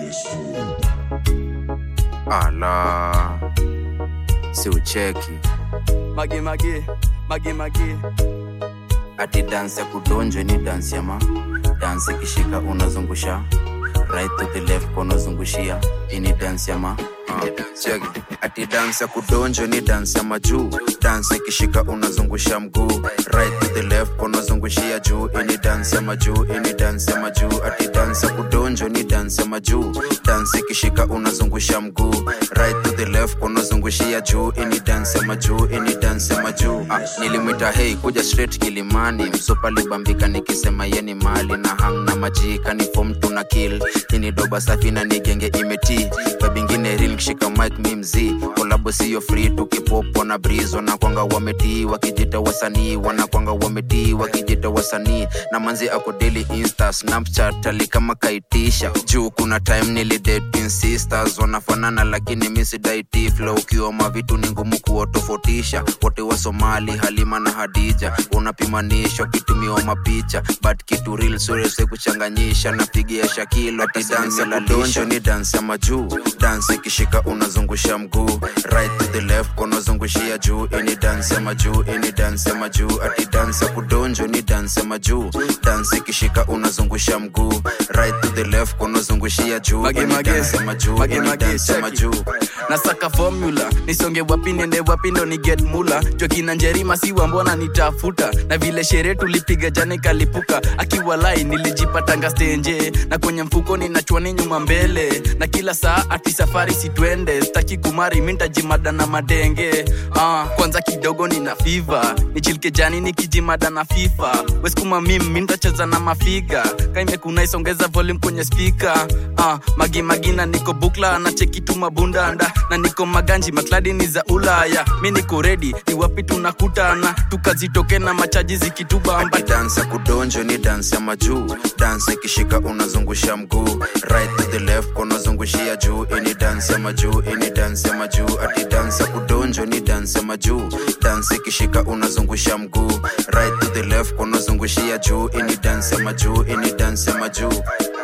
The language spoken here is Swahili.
ala si ucheki mage mage mage mage ati dansi ya kudonjwe ni dansi ya ma dansi ikishika unazungusha right to the left unazungushia ini dansi ya ma uh, check. ati dansi ya kudonjwe ni dansi ya majuu dansi ikishika unazungusha mguu right to the left unazungushia juu ini dansi ya majuu ini dansi ya majuu ati dansi ya kudonjwe ni dansi ya majuu dansi ikishika unazungusha mguu right to the left unazungushia juu ini dansi ya majuu ini dansi ya majuu ah, nilimwita hei kuja straight kilimani msupa libambika nikisema yeni mali na hang na majika ni fom tuna kill ini doba safi na nigenge imeti babingine ril kishika mik mi mzii kolabo siyo free tukipopo na breeze wanakwanga wametii wakijita wasanii wanakwanga wametii wakijita wasanii na manzi ako daily insta snapchat ali kama kaitisha juu kuna time nilidating sisters wanafanana lakini misidaiti flow ukiwa mavitu ni ngumu kuwatofautisha wote wa somali halima na hadija unapimanishwa kitumiwa mapicha but kitu real surese kuchanganyisha napigia shakilo ati dansi la donjo ni dansi ya majuu dansi ikishika unazungusha mguu right to the left unazungushia juu ini dansi ya majuu ini dansi ya majuu ati dansi ya kudonjo ni dansi ya majuu dansi ikishika unazungusha mguu right to the left unazungushia juu Mage, ini mage. dansi ya majuu Mage, ini mage, dansi ya cheki. majuu nasaka formula nisonge wapi niende wapi ndo ni get mula jokina njerima siwa mbona nitafuta na vile sherehe tulipiga jana kalipuka akiwa lai nilijipatanga stenje na kwenye mfuko ninachwani nyuma mbele na kila saa ati safari sitwende staki kumari mintajimada na madenge ah, kwanza kidogo nina fiva nichilike jani nikijimada na fifa weskuma mim mintacheza na mafiga kaimekuna isongeza volume kwenye spika ah, magimagina niko bukla na chekitu mabundanda na niko maganji makladi ni za ulaya mi niko redi ni wapi tunakutana tukazitoke na machaji zikitubamba ati dansi ya kudonjo ni dansi ya majuu dansi ikishika unazungusha mguu right to the left unazungushia juu ini dansi ya majuu ini dansi ya majuu ati dansi ya kudonjo ni dansi ya majuu dansi ikishika unazungusha mguu right to the left unazungushia juu ini dansi ya majuu ini dansi ya majuu